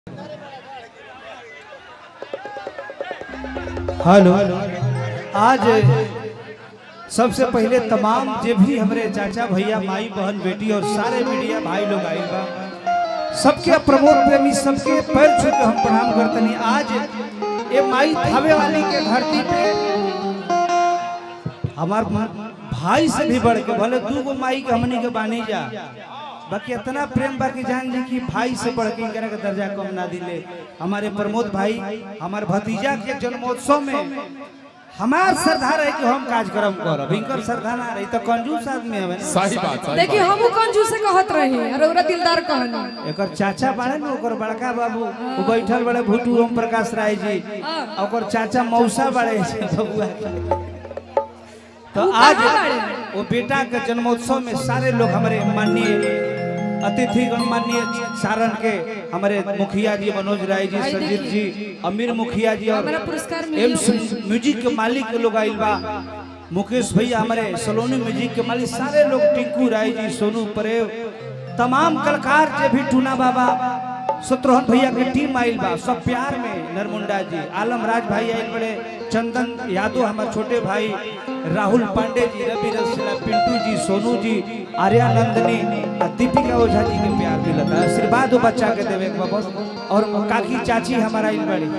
Hello आज सबसे पहले तमाम जे भी हमारे चाचा भैया माई बहन बेटी और सारे मीडिया भाई लोग आए बा सबके प्रमोद प्रेमी सबके पैर छू के हम प्रणाम करतनी आज ये माई थावे वाली के धरती पे हमार भाई से भी बढ़ के भले दू गो माई के हमनी के बानी जा बाकी इतना प्रेम बाकी जान जी कि भाई से बढ़ के इनकरा के दर्जा कम ना दिले हमारे प्रमोद भाई हमारे भतीजा के जन्मोत्सव में हमार श्रद्धा रहे कि हम कार्यक्रम करब इनकर श्रद्धा ना रही तो कंजूस आदमी हवे ना सही बात सही देखिए बात हमू कंजूस से कहत रही और ओरा दिलदार कहनी एकर चाचा बाड़े न ओकर बड़का बाबू वो बैठल बड़े भूटू ओम प्रकाश राय जी आ ओकर चाचा मौसा बड़े छै बबुआ के। तो ऊ आज कहाँ बाड़े? वो बेटा के जन्मोत्सव में सारे लोग हमारे माननीय अतिथि गणमान्य सारण के हमारे मुखिया जी मनोज राय जी भाई संजीत जी अमीर मुखिया जी और हमारा पुरस्कार मिली एम्स म्यूजिक के मालिक के लोग आइल बा मुकेश भैया हमारे सलोनी म्यूजिक के मालिक सारे लोग टिंकू राय जी सोनू परेव तमाम कलाकार जे भी टूना बाबा शत्रुघ्न भैया के टीम आइल बा सब प्यार में नरमुंडा जी आलम राज भाई आइल बड़े चंदन यादव हमारे छोटे भाई राहुल पांडे जी रवि रसीला पिंटू जी सोनू जी आर्या नंदनी आ दीपिका ओझा जी के प्यार मिलता है आशीर्वाद वो बच्चा के देवे के बा बस और काकी चाची हमारा आइल बड़ी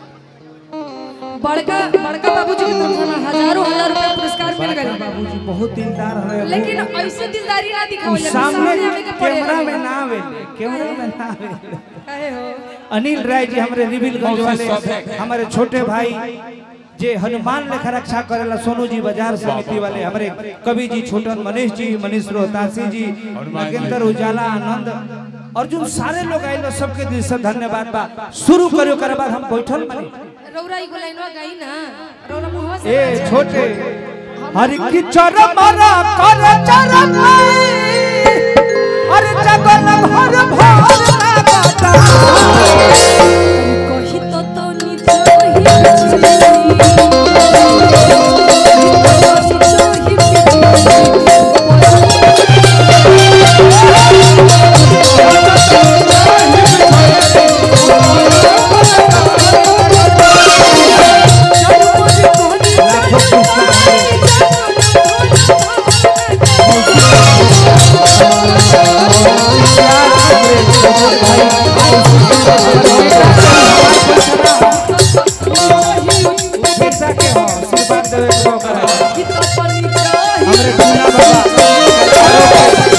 बड़का बड़का बाबूजी की तरफ से ना हजारों हजार रुपए पुरस्कार मिल गए बाबूजी बहुत दिलदार है लेकिन ऐसे दिलदारी ना दिखाओ उ सामने कैमरा में ना आवे कैमरा में ना आवे कहे हो अनिल राय जी हमारे रिबिलगंज बहुत वाले सौभाग्य। हमारे छोटे भाई जे हनुमान लेखा रक्षा करेला सोनू जी बाजार समिति वाले हमारे कवि जी छोटन मनीष जी मनीष रोहतासी जी नागेंद्र उजाला आनंद अर्जुन सारे लोग आइल बा, सबके दिल से धन्यवाद बा शुरू करियो करे बाद हम बैठल बनी रौरा ई लाइनवा गाई ना रौरा मुहवा से ए छोटे हरि की चरम रा कर चरम अरे जगल भर भर लागता कही तो तो निज पैसा के हो आशीर्वाद देवे के हो करा हमरे पूना बाबा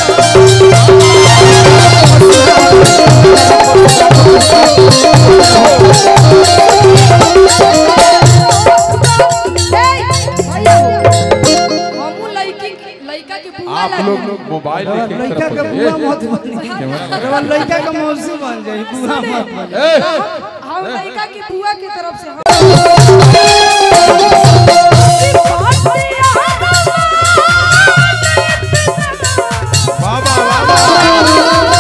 लड़का के बुआ आप लगे। लोग लोग मोबाइल रवा लेके लड़का के तरफ बुआ ए, मत बनी रवा लड़का के मौसी बन जाई बुआ मत बनी ए, हम लड़का की बुआ की तरफ से बाबा बाबा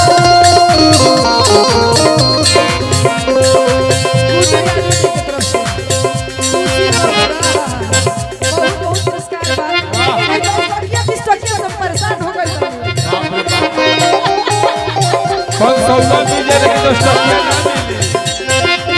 कौन सौदा दीजिए लेकिन दस टकिया ना मिली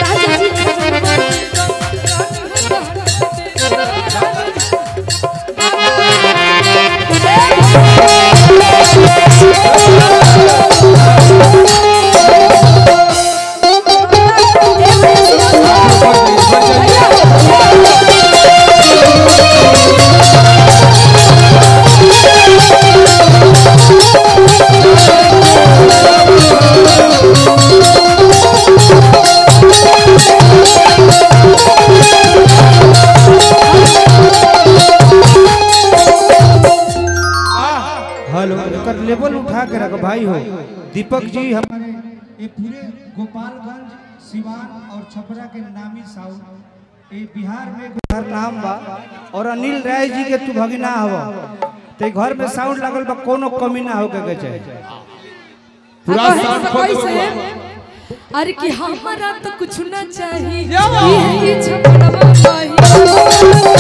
हेलो एकर लेवल उठा के रखो भाई हो दीपक जी हमारे ये पूरे गोपालगंज सिवान और छपरा के नामी साउथ ये बिहार में घर नाम बा और अनिल राय जी के तू भगिना हव ते घर में साउंड लागल बा कोनो कमी ना होके के चाहिए पूरा साउंड खोल दो कैसे बबुआ। अरे कि हमारा तो कुछ ना चाहिए ये छपड़वा पाही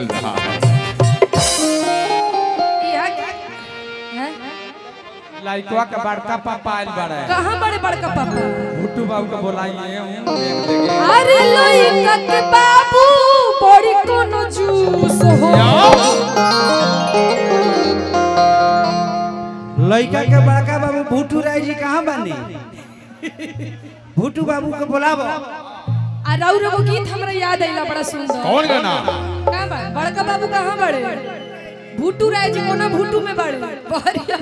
चल रहा है यहाँ के- हैं? लाइटवा का बड़का पापा आयल बड़ा है कहाँ बड़े बड़का पापा भुट्टू बाबू को बुलाइए हम देख देंगे अरे लइका के बाबू बड़ी कोनो जूस हो लड़का के बड़का बाबू भूटू राय जी कहाँ बनी भूटू बाबू के बुलाबो आ राउर एगो गीत हमरा याद आइला बड़ा सुंदर कौन गाना कहाँ बा बड़का बाबू कहाँ बड़े भूटू राय जी कोना भूटू में बड़े बहरिया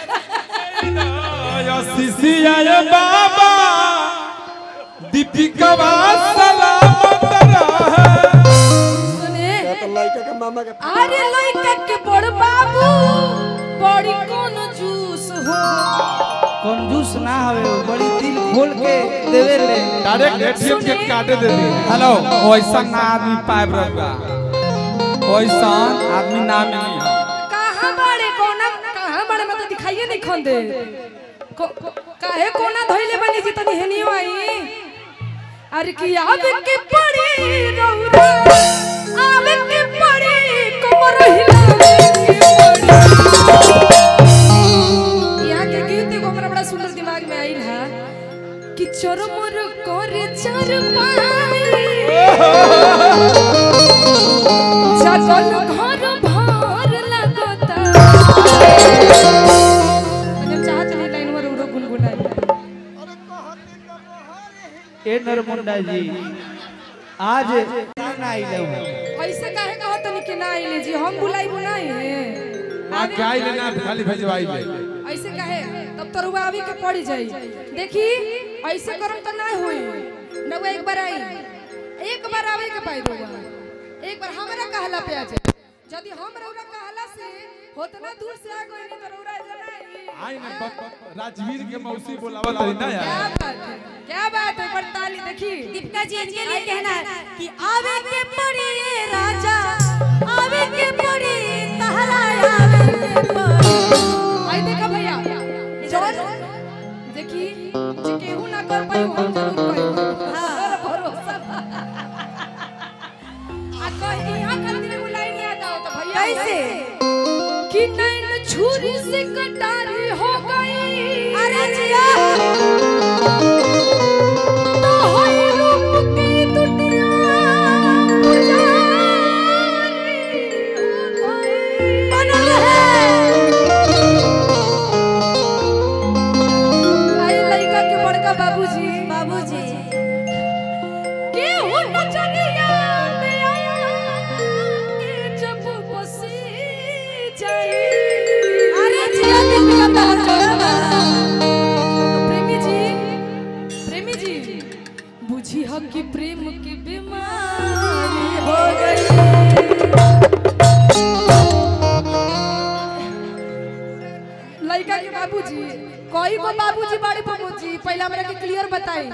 सिसिया बाबा दीपिका सलामत रहे सुने लड़का के मामा के अरे लइका के बड़ बाबू बड़ी कोनो जूस हो कंजूस ना हवे वो बड़ी दिल खोल के देवे ले डायरेक्ट एटीएम के काटे दे दी हेलो वैसा ना आदमी पाइब रहुआ वैसा आदमी ना मिली है कहाँ बड़े कोना कहाँ बड़े मतलब दिखाइए नहीं खोंदे को- को- काहे कोना धोइले बनी जी तनी हेनियो आई अरे की आवे के पड़ी रौरा आवे के पड़ी कमर हिलावे के पड़ी यहाँ के गीत एगो हमरा बड़ा सुंदर दिमाग में आइल है कि चरमर करे चर जगल घर भार लगता हम चाहत नहीं लाइन में रो गुनगुनाई ए नरमुंडा जी आज ना आइले हो ऐसे काहे कहत तनी कि ना आइले जी हम बुलाई बुनाई है आ क्या ही लेना खाली भेजवाई ले ऐसे काहे तब तो रुआ अभी के पड़ी जाई देखी ऐसे करम तो ना होई नवा एक बार आई एक बार आवे के पाई रुआ एक बार हमरा कहला पे आ जाए यदि हम रौरा कहला से होतना दूर से आ गई नहीं तो रौरा जनाई आई ना ब- ब- राजवीर के मौसी बोलावा तरी ना क्या यार बात है क्या बात है पर ताली देखी दीपिका जी इनके लिए कहना है कि आवे के पड़ी ये राजा आवे के पड़ी तहरा आवे के पड़ी आई देखा भैया जौन देखी जे केहू ना कर पाई हम जरूर पाई हां भरोसा बा। आ कहीं यहाँ खातिर एगो लाइन याद आओ तो भैया कैसे? कि नैन छुरी से कटारी हो गई अरे जिया तो होई रूप की दुनिया पुजारी हो गई। बनल है आई लइका के बड़का बाबूजी बाबूजी केहू नजरिया में आया के जब बसी जाई अरे जिया दीपिका तहर जोड़ा तो प्रेमी जी प्रेमी जी बुझी हो कि प्रेम की बीमारी हो गई लड़का के बाबूजी कोई को बाबूजी बड़े बाबूजी पहले हमरा के क्लियर बताई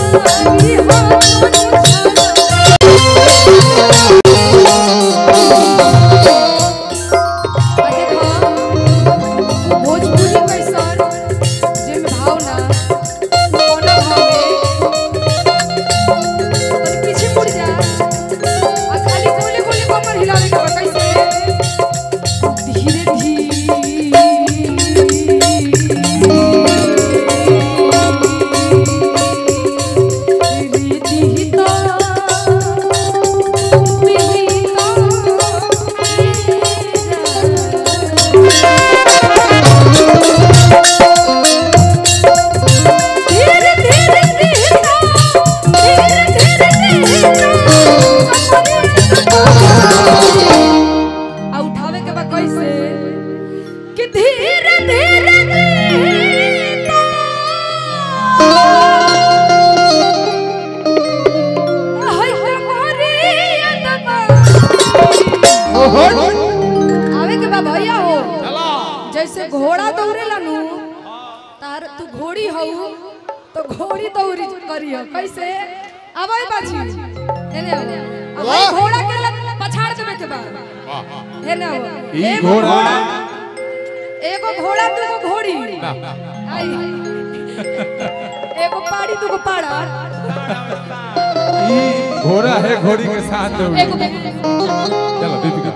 आई हो आ देखो भोजपुरी कैसन जेमे भाव ना कोना भाव में तनी पीछे मुड़ जा आ खाली गोले गोले कमर हिलावे के बा कैसे धीरे धीरे धीता धीरे धीरे धीता धीरे धीरे धीता आ उठावे के बा कैसे कि धीरे धीरे धीता हाय कमरे अदबा आवे के बा भैया हो जैसे घोड़ा दौड़ेला नु तार तू घोड़ी हऊ तो घोड़ी दौड़ी करियो कैसे आवे बाजी एने आओ अब भाई घोड़ा के लग पछाड़ देवे के बा एने आओ ई एगो घोड़ा एगो घोड़ा दूगो घोड़ी आई एगो पाड़ी दूगो पाड़ा ई घोड़ा है घोड़ी के साथ दौड़ी। एगो चलो दीपिका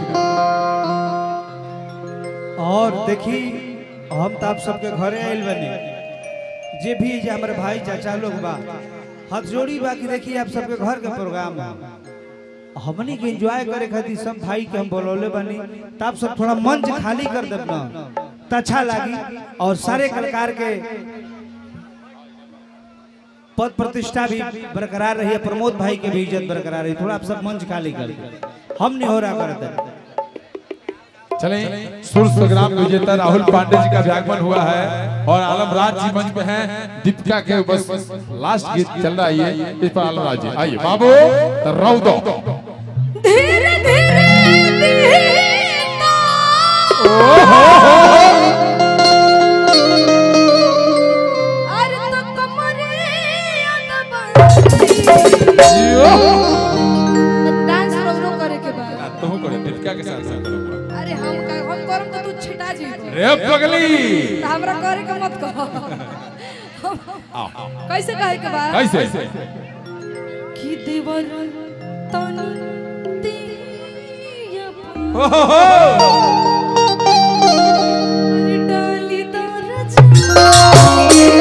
और देखी हम तो आप सबके घरे आइल बने जे भी जे हमारे भाई चाचा लोग बा हाथ जोड़ी बा कि देखी आप सबके घर के प्रोग्राम है हमनी के एंजॉय करे खातिर सब भाई के हम बोलौले बनी तो आप सब थोड़ा मंच खाली कर देब ना तो अच्छा लागी और सारे कलाकार के पद प्रतिष्ठा भी बरकरार रही है प्रमोद भाई के भी इज्जत बरकरार रही थोड़ा आप सब मंच खाली कर दें। हम नहीं हो रहा करते चले सुर संग्राम विजेता राहुल पांडे जी का भी आगमन हुआ है और आलम राज जी मंच पे हैं दीपिका के बस लास्ट गीत चल रहा है ये इस पर आलम राज जी आइए बाबू रौ दो धीरे धीरे धीता अरे तो कमरे अदबा डांस रोरो करे के बा तुम करो दीपिका के साथ साथ करो अरे हम का हम करम तो तू छिटा जी रे पगली तो हमरा करे के मत कहो कैसे कहे के बा कैसे कि देवर तन दिया हो, हो, हो। अरे डाली दरजा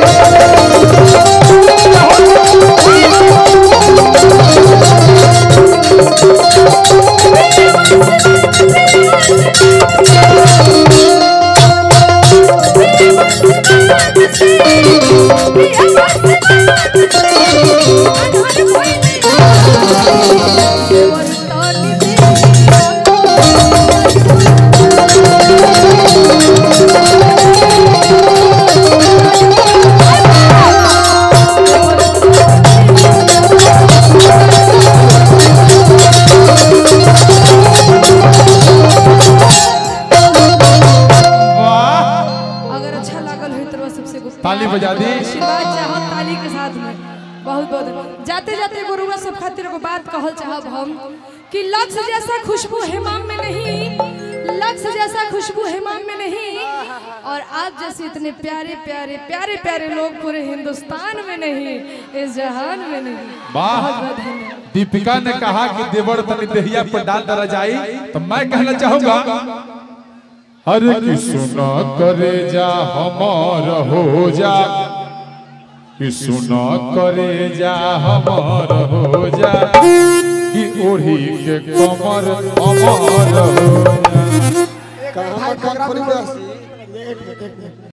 वाह अगर अच्छा लागल हो तो सबसे गुप्त ताली बजा दी। आशीर्वाद चाहो ताली के साथ में बहुत बहुत जाते जाते गुरुआ सब खातिर एगो बात कहल चाहब हम कि लक्ष्य जैसा खुशबू हेमाम में नहीं लक्ष्य जैसा खुशबू हेमाम में नहीं और आप जैसे इतने प्यारे प्यारे प्यारे प्यारे लोग पूरे हिंदुस्तान में नहीं इस जहान में नहीं वाह बहुत बहुत धन्यवाद दीपिका ने कहा कि देवर तनी देहिया पर डाल दरा जाई तो मैं कहना चाहूंगा अरे कि सुना करे जा हमार हो जा कि सुना करे जा हमार हो जा कि ओढ़ी के कमर हमार हो जा कहाँ कहाँ